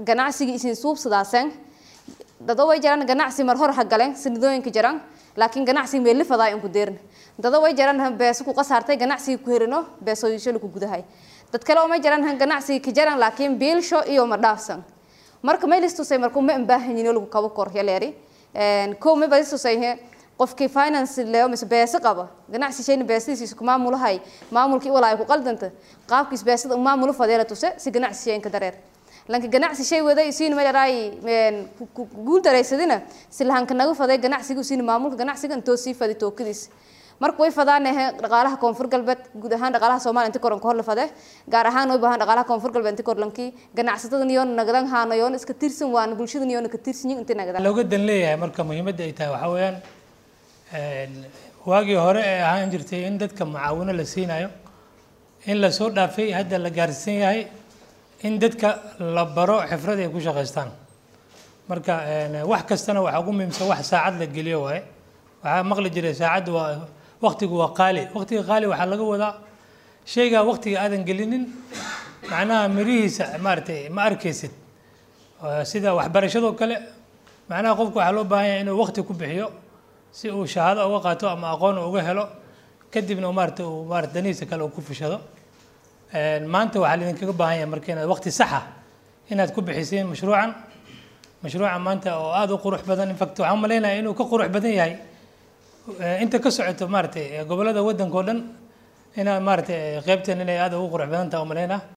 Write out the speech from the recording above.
ganacsigii isin suubsadaasen dado way jiraan ganacsi mar hor ha galeen sanadooyinka jiraan laakiin ganacsi meeli fadaa inku deerin dado way jiraan beeso ku qasaartay ganacsiga ku herino beesooyishada ku gudahay dad kale oo ma jiraan ganacsiga ka jiraan laakiin biilsho iyo ma dhaafsan marka maylistusay markuu ma baahanyin lagu kabo kor yaleeri kow ma balistusay qofkii finance leo mise beeso qaba ganacsi shayna beesadiisa ku maamulahay maamulkii walaa ku qaldanta qaabkiis beesada maamulo fadeela tuse si ganacsi shaynka dareer lanka ganacsi shay waday siin madaraay guul daraysadina si lahanka naga faday ganacsiga siin maamulka ganacsiga intoo sii fadi tookadiis marka way fadaan dhaqaalaha koonfur galbeed guud ahaan dhaqaalaha soomaaliya inta koran hor la fade gaar ahaan way baahan dhaqaalaha koonfur galbeed inta korlankii ganacsatada niyoon nagadan haano yoon iska tirsan waan bulshada niyoon ka tirsan yihiin inta nagadan looga dan leeyahay marka muhiimadda ay tahay waxaa weeyaan waagii hore ee ahaan jirtay in dadka mucaawino la siinayo in lasoo dhaafay hadda la gaarsiisan yahay in dadka la baro xifrad ay ku shaqaystaan marka wax kastana waxaa ugu muhiimsan wax saacad la geliyo waaye waxaa maqli jiray saacadda waa waqtigu waa qaali waqtiga qaali waxaa laga wadaa shaygaa waqtiga aadan gelinin macnaha mirihiisa maaragtay ma arkaysid sida waxbarashadoo kale macnaha qofku waxaa loo baahan yahay inuu waqti ku bixiyo si uu shahaado uga qaato ama aqoon uga helo kadibna maarata uu maarata danihiisa kale uu ku fishado maanta waxaa laidinkaga baahan yahay marka inaad waqti saxa inaad ku bixiseen mashruucan mashruuca maanta oo aada u qurux badan infact waxaan umaleynaya inuu ka qurux badan yahay inta ka socoto maaratay gobollada waddanka oo dhan inaad maaratay qeybteen inay aada ugu qurux badan tahay umaleynaa